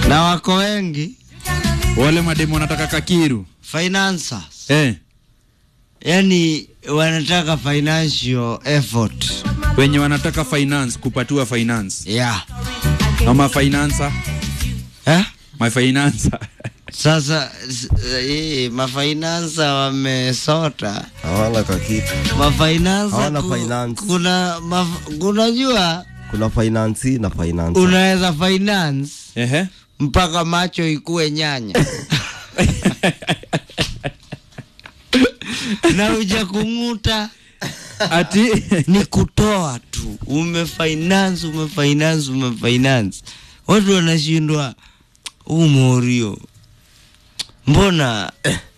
na wako wengi wale mademu wanataka kakiru financers, eh, yani wanataka financial effort wenye wanataka finance kupatiwa finance yeah. ama financer eh? my financer Sasa s- eh, mafinansa wamesota hawana kakitu. mafinansa Hawana ku- finance. kuna maf- kunajua Kuna finance na finance. unaweza finance ehe mpaka macho ikuwe nyanya na uja kung'uta ati ni kutoa tu umefinance umefinance umefinance watu wanashindwa huu morio mbona